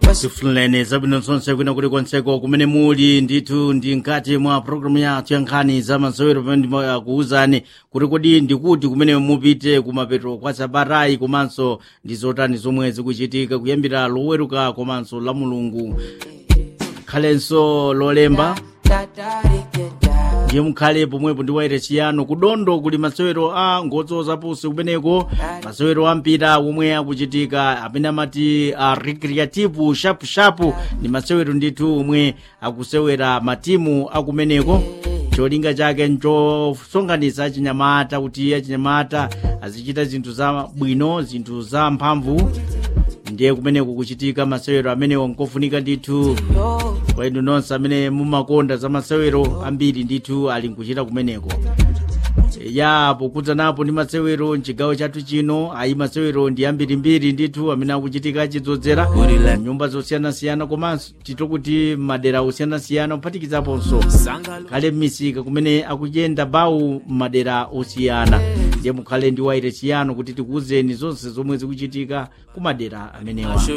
tifunireni zabwino zonse kwina kuti konseko kumene muli ndithu ndi mkati mwa programu yathu ya nkhani za masewero pamene ndimakuwuzani kuti kodi ndikuti kumene mupite kumapeto kwa sabatayi komanso ndi zotani zomwe zikuchitika kuyambira loweruka komanso la mulungu khalenso lolemba ndiye mukhale pomwepo ndi waire chiyano kudondo kuli masewero a ngodzo zapusi kumeneko masewero ampira omwe akuchitika amene amati a recreative sharp sharp ndi masewero ndithu omwe akusewera matimu akumeneko cholinga chake nchosonkhanitsa achinyamata kuti achinyamata azichita zinthu za bwino zinthu za mphamvu ndiye kumeneko kuchitika masewero amenewo nkofunika ndithu kwa inu nonse amene mumakonda za masewero ambiri ndithu ali nkuchita kumeneko ya pokudzanapo ndi masewero mchigawo chathu chino ayi masewero ndi ambirimbiri ndithu amene akuchitika achidzozera nyumba zosiyanasiyana komanso tito kuti madera osiyanasiyana kuphatikizaponso kale m'misika kumene akuchenda bawu m'madera osiyana ndiye mukhale ndi waire chiyano kuti tikuwuzeni zonse zomwe zikuchitika ku madera amenewa